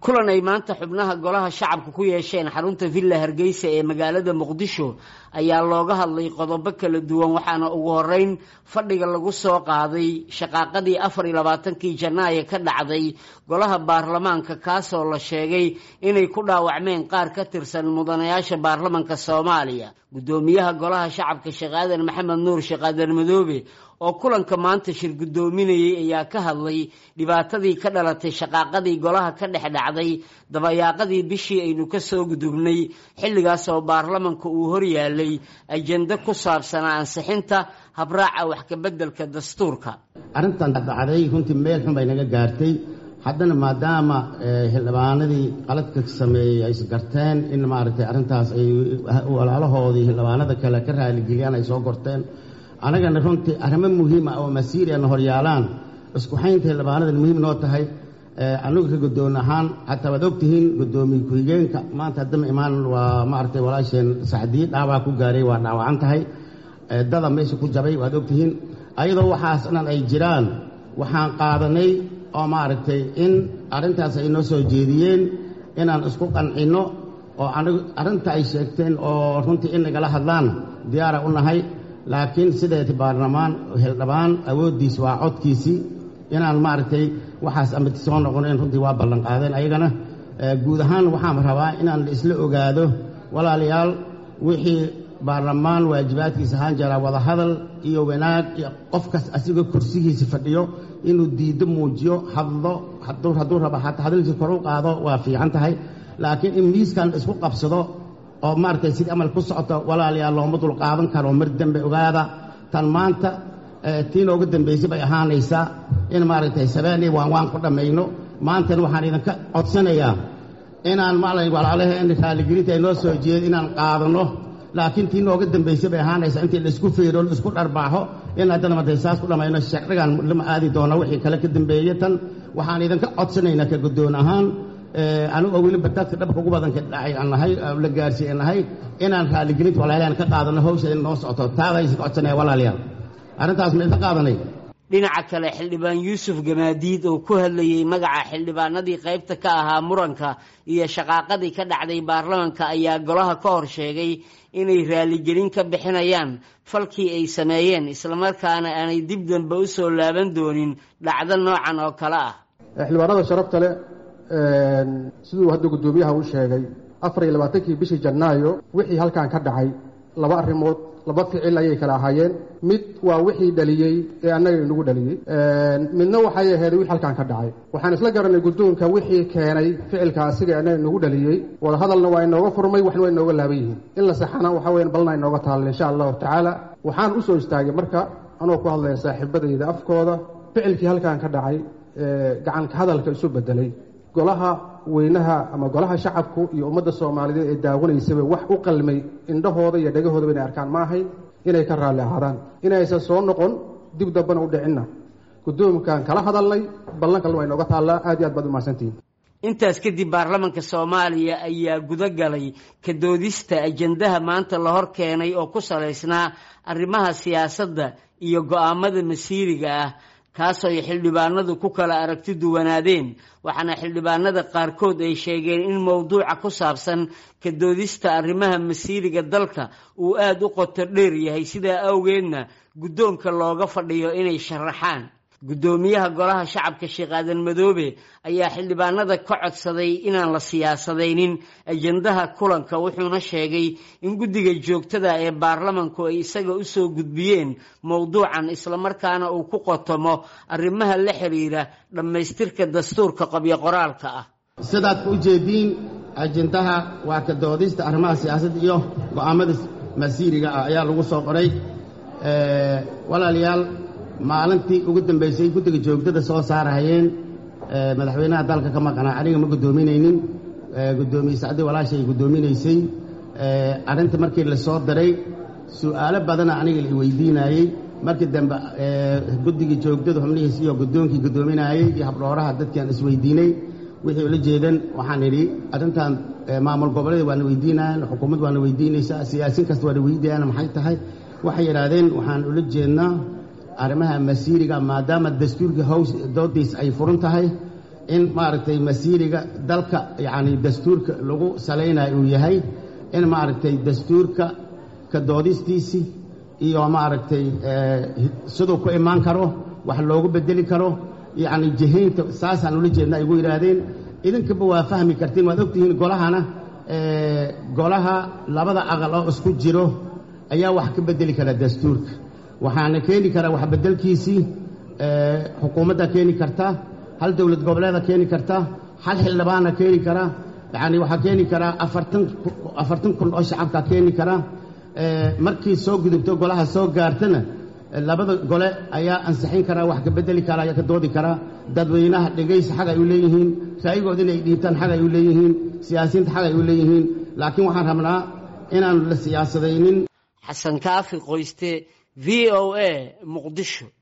kulan ay maanta xubnaha golaha shacabka ku yeesheen xarunta villa hargeysa ee magaalada muqdisho ayaa looga hadlay qodobo kala duwan waxaana ugu horeyn fadhiga lagu soo qaaday shaqaaqadii afar iyo labaatankii janaayo ka dhacday golaha baarlamaanka kaasoo la sheegay inay ku dhaawacmeen qaar ka tirsan mudanayaasha baarlamanka soomaaliya guddoomiyaha golaha shacabka sheekh aadan maxamed nuur sheekh aadan madoobe oo kulanka maanta shir guddoominayay ayaa ka hadlay dhibaatadii ka dhalatay shaqaaqadii golaha ka dhex dhacday dabayaaqadii bishii aynu ka soo gudubnay xilligaas oo baarlamanka uu horyaalay ajende ku saabsanaa ansixinta habraaca wax kabeddelka dastuurka arrintan dhacday runtii meel xun bay naga gaartay haddana maadaama xildhibaanadii qaladka sameeyey ay isgarteen in maaragtay arrintaas ay walaalahoodii xildhibaanada kale ka raaligeliyaan ay soo gorteen annagana runtii arrimo muhiima oo masiiriana horyaalaan iskuxaynta xildhibaanada muhiim noo tahay annagu ka guddoon ahaan xataa waad ogtihiin guddoomiye ku-xigeenka maanta haddama imaan waa maaragtay walaasheen saxdii dhaawaa ku gaaray waa dhaawacan tahay dada meesha ku jabay waad ogtihiin ayadoo waxaas dhan ay jiraan waxaan qaadanay oo maaragtay in arrintaas ay noo soo jeediyeen inaan isku qancinno oo anigu arrinta ay sheegteen oo runtii in nagala hadlaan diyaara u nahay laakiin sideeti baarlamaan xildhibaan awooddiis waa codkiisii inaan maaragtay waxaas amati soo noqonayn runtii waa ballan qaadeen ayagana guud ahaan waxaan rabaa inaan la isla ogaado walaalayaal wixii baarlamaan waajibaadkiisa ahaan jiraa wadahadal iyo wanaag iyo qofkaas asigoo kursigiisa fadhiyo inuu diiddo muujiyo hadlo hadduu rabo xataa hadalkiisa kor u qaado waa fiican tahay laakiin in miiskan isku qabsado oo maaragtay sidii amal ku socoto walaalayaal looma dul qaadan karo mar dembe ogaada tan maanta tii nooga dambaysay bay ahaanaysaa in maaragtay sabeeniy waan waan ku dhammayno maantana waxaan idinka codsanayaa inaan maala walaalaheen raaligelinta ay noo soo jeedo inaan qaadanno laakiin tii nooga dambaysay bay ahaanaysaa intii laisku feero laisku dharbaaxo in haddana martay saas ku dhammayno sharcigan lama aadi doono wixii kale ka dambeeye tan waxaan idinka codsanaynaa ka guddoon ahaan anigoo weliba dadka dhabka ugu badanka dhacay aan nahay la gaarsiiye nahay inaan raaligelinta walaalayaal ka qaadano hawsha in noo socoto taadaysa ka codsanaya walaalayaal arrintaas ma idin qaadanay dhinaca kale xildhibaan yuusuf gamaadiid oo ku hadlayey magaca xildhibaanadii qaybta ka ahaa muranka iyo shaqaaqadii ka dhacday baarlamanka ayaa golaha ka hor sheegay inay raaligelin ka bixinayaan falkii ay sameeyeen islamarkaana aanay dib dambe u soo laaban doonin dhacdo noocan oo kale ah xildhibaanada sharafta leh siduu hadda guddoomiyaha u sheegay afar iyo labaatankii bishii janaayo wixii halkan ka dhacay laba arrimood laba ficil ayay kala ahaayeen mid waa wixii dhaliyey ee annaga inagu dhaliyey midna waxay ahayd wixii halkan ka dhacay waxaan isla garanay guddoonka wixii keenay ficilka asiga annaga inagu dhaliyey wadahadalna waa inooga furmay waxna waa inooga laaban yihiin in la saxana waxa weyan balna inooga taalla insha allahu tacaala waxaan u soo istaagay marka anoo ku hadlaya saaxiibadayda afkooda ficilkii halkan ka dhacay gacanka hadalka isu bedelay golaha weynaha ama golaha shacabku iyo ummadda soomaaliyeed ee daawanaysaba wax u qalmay indhahooda iyo dhagahoodaba inay arkaan ma ahayn inay ka raalli ahaadaan inaysan soo noqon dib dambana u dhicinna guddoomkaan kala hadalnay ballan kalna waa inooga taallaa aad iyo aad baad u mahadsantihin intaas kadib baarlamanka soomaaliya ayaa guda galay ka doodista ajendaha maanta la hor keenay oo ku salaysnaa arrimaha siyaasadda iyo go'aamada masiiriga ah kaasoo ay xildhibaanadu ku kala aragti duwanaadeen waxaana xildhibaanada qaarkood ay sheegeen in mowduuca ku saabsan ka doodista arrimaha masiiriga dalka uu aada u qoto dheer yahay sidaa awgeedna guddoonka looga fadhiyo inay sharaxaan guddoomiyaha golaha shacabka sheekh aadan madoobe ayaa xildhibaanada ka codsaday inaan la siyaasadaynin ajendaha kulanka wuxuuna sheegay in guddiga joogtada ee baarlamanku ay isaga u soo gudbiyeen mowduucan islamarkaana uu ku qotomo arrimaha la xiriira dhammaystirka dastuurka qabyo qoraalka ah sidaad u jeediin ajendaha waa ka doodista arrimaha siyaasadda iyo go'aamada masiiriga ah ayaa lagu soo qoray walaalayaal maalintii ugu dambaysay guddiga joogtada soo saarahayeen madaxweynaha dalka ka maqnaa aniga ma guddoominaynin guddoomiye sacdi walaashay guddoominaysay arrinta markii la soo diray su'aalo badana aniga la weydiinayey markii dambe guddigii joogtada xubnihiis iyo guddoonkii guddoominaayey iyo habdhooraha dadkiaan isweydiinay wixii ula jeedan waxaan idhi arrintan maamul goboleed waana weydiinayaan xukuumad waana weydiinaysaa siyaasiin kasta waana weydiiyaan maxay tahay waxay yidhaahdeen waxaan ula jeednaa arrimaha masiiriga maadaama dastuurkii haws doodiis ay furan tahay in maaragtay masiiriga dalka yacni dastuurka lagu salaynayo uu yahay in maaragtay dastuurka ka doodistiisii iyo maaragtay siduu ku imaan karo wax loogu bedeli karo yacni jihaynta saasaan ula jeedna ay ugu yidhaahdeen idinkaba waa fahmi kartiin waad ogtihiin golahana golaha labada aqal oo isku jiro ayaa wax ka bedeli kara dastuurka waxaana keeni karaa wax beddelkiisii xukuumadda keeni karta hal dowlad goboleeda keeni karta hal xildhibaana keeni kara yacni waxaa keeni karaa afartan afartan kun oo shacabka keeni kara markii soo gudubto golaha soo gaartana labada gole ayaa ansixin karaa wax ka bedeli karaa ayaa ka doodi karaa dadweynaha dhegaysi xag ay u leeyihiin ra'yigood inay dhiibtaan xag ay u leeyihiin siyaasiyiinta xag ay u leeyihiin laakiin waxaan rabnaa inaanu la siyaasadaynin xasan kaafi qoyste v o a muqdisho